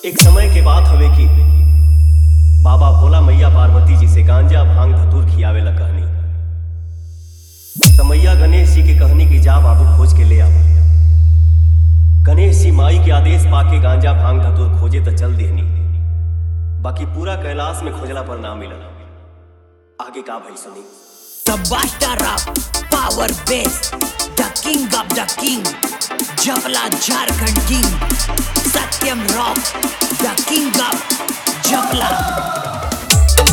एक समय के बात हवे कि बाबा भोला मैया पार्वती जी से गांजा भांग धतूर खियावे ला कहनी तमैया गणेश जी के कहनी कि जा बाबू खोज के ले आवा गणेश जी माई के आदेश पाके गांजा भांग धतूर खोजे तो चल देहनी बाकी पूरा कैलाश में खोजला पर ना मिलल आगे का भाई सुनी The Buster Up, Power Bass, The King of the King, Jabla Jharkhand King, Satyam Rock, The King of Jabla.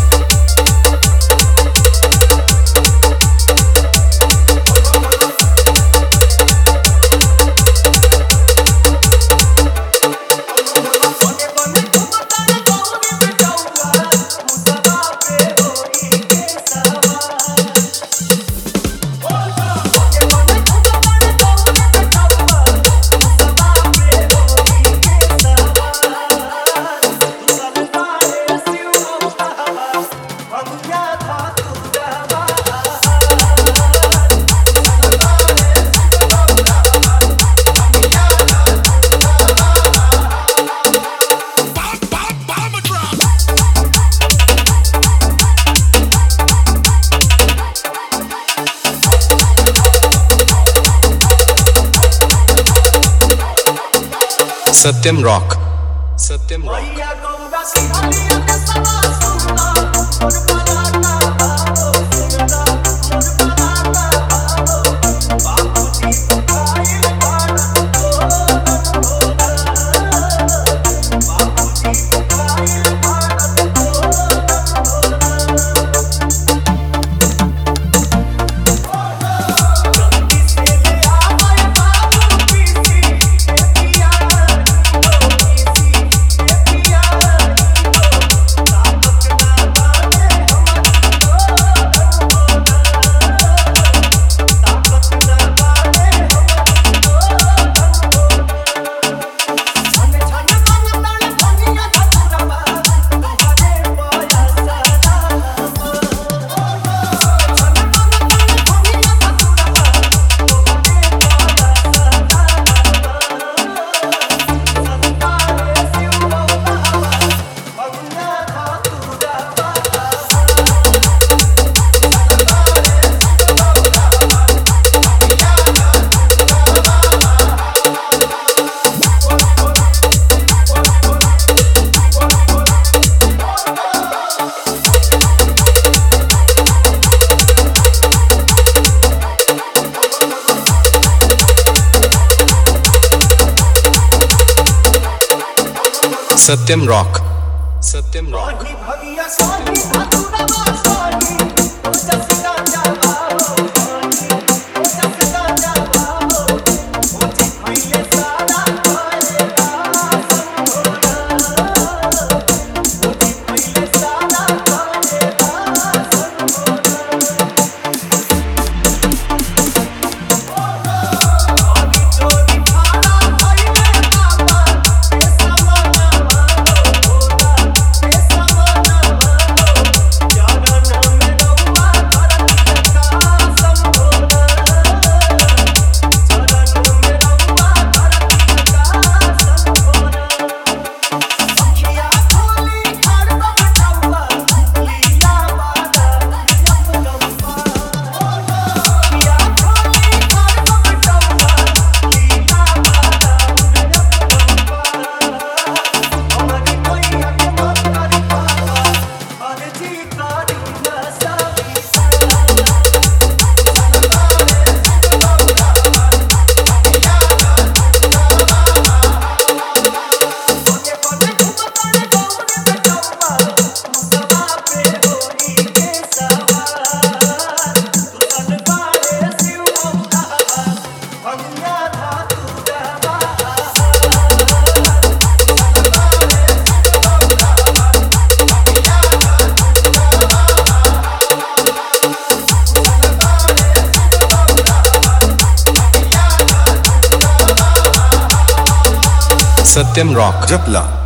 Satyam rock Satyam rock Satyam rock Satyam rock Satyam rock Japla